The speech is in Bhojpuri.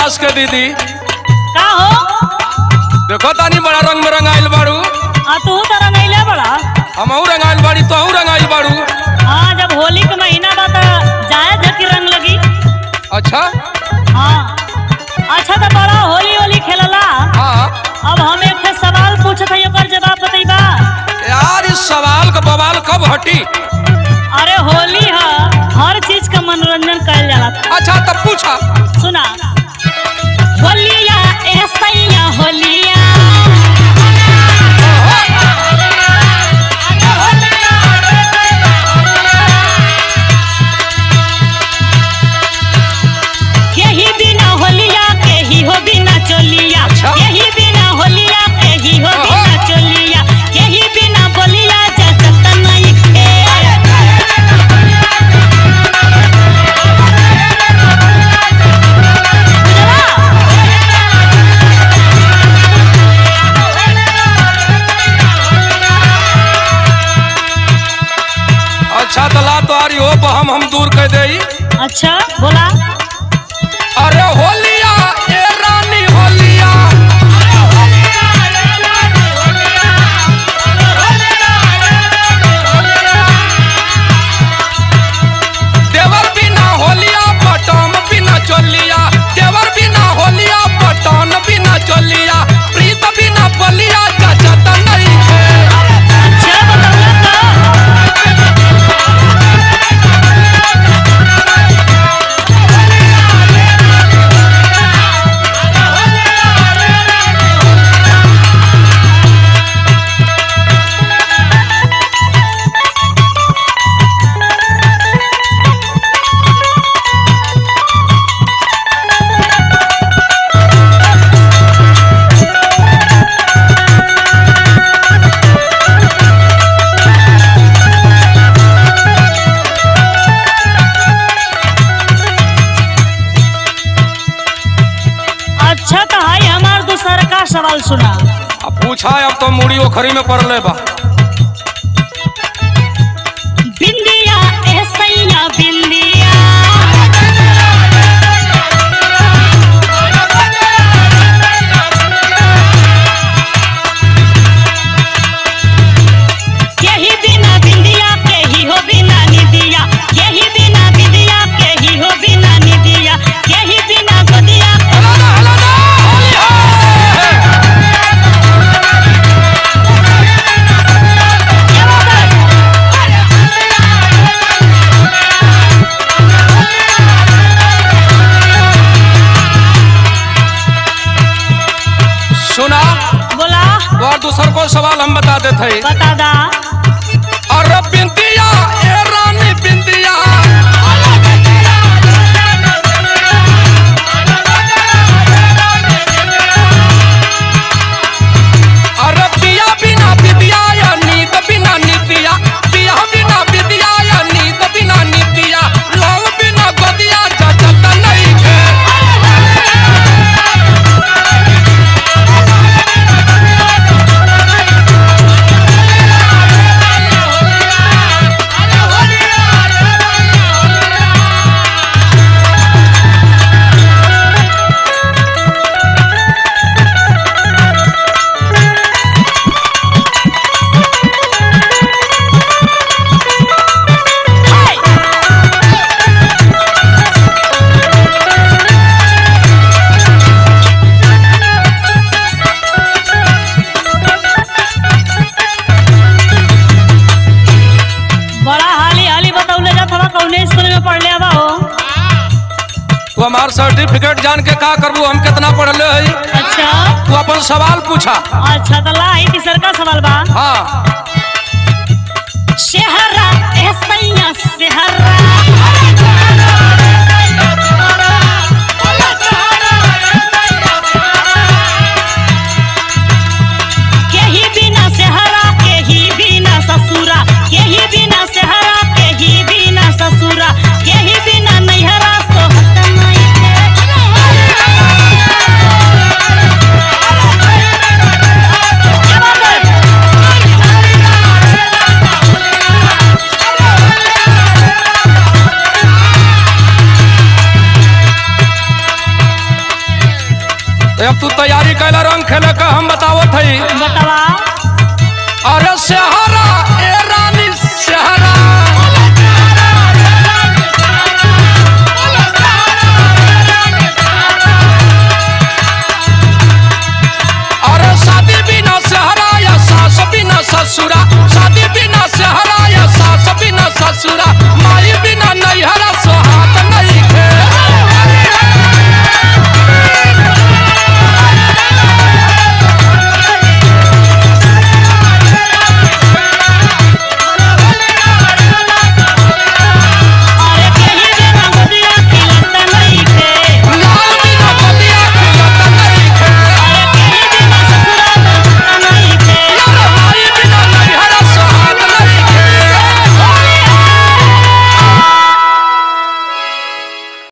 दास के दीदी का हो देखो तानी बड़ा रंग में रंगाइल बाड़ू आ तू तरह नहीं ले बड़ा हमहू रंगाइल बाड़ी तोहू रंगाइल बाड़ू हाँ जब होली के महीना बा त जाए जकी रंग लगी अच्छा हाँ अच्छा तो बड़ा होली होली खेलला हाँ अब हम एक ठे सवाल पूछत हई ओकर जवाब बतईबा यार इस सवाल का बवाल कब हटी अरे होली ह हर चीज का मनोरंजन कइल जाला अच्छा तब पूछा सुना होलिया ए सैया होलिया यही बिना होलिया के ही हो बिना चोलिया अच्छा। यही बिना होलिया के ही हो ओहो। बिना चोलिया यही बिना बोलिया जचत नहीं खे अच्छा तो ला तो आरी हो हम हम दूर कर दे अच्छा बोला अरे होलिया ए रानी होलिया देवर बिना होलिया पटम बिना चोलिया देवर बिना होलिया पटन बिना चोलिया प्रीत बिना बलिया जचत नहीं है अच्छा बतौला तो अच्छा तो हाई हमार दूसरा का सवाल सुना अब पूछा अब तो मुड़ी ओखरी में पड़ले बा बिंदिया ए सैया बिंदिया यही बिना बिंदिया के ही हो बिना निदिया यही बिना बिंदिया के ही हो बिना निदिया यही बिना गोदिया के हलाना हलाना होलिया सुना बोला और दूसर को सवाल हम बता देते हैं बता दा अरे बिंदिया ए रानी बिंदिया अरे पिया बिना बिदिया या नींद बिना निदिया पिया बिना बिदिया या नींद बिना निदिया लाल बिना गदिया जचत नहीं है बड़ा हाली हाली बतौले जात हवा कौने स्कूल में पढ़ले हवा हो तू हमार सर्टिफिकेट जान के का करबू हम कितना पढ़ले हई अच्छा तू अपन सवाल पूछा अच्छा तो ला ही तीसर का सवाल बा हाँ शहरा ए सैया शहरा केही बिना शहरा केही बिना ससुरा केही बिना शहरा केही बिना ससुरा केही बिना नैहरा सोहत नहीं के भाई बतावा अरे सेहरा ए रानी सेहरा अरे शादी बिना सेहरा या सास बिना ससुरा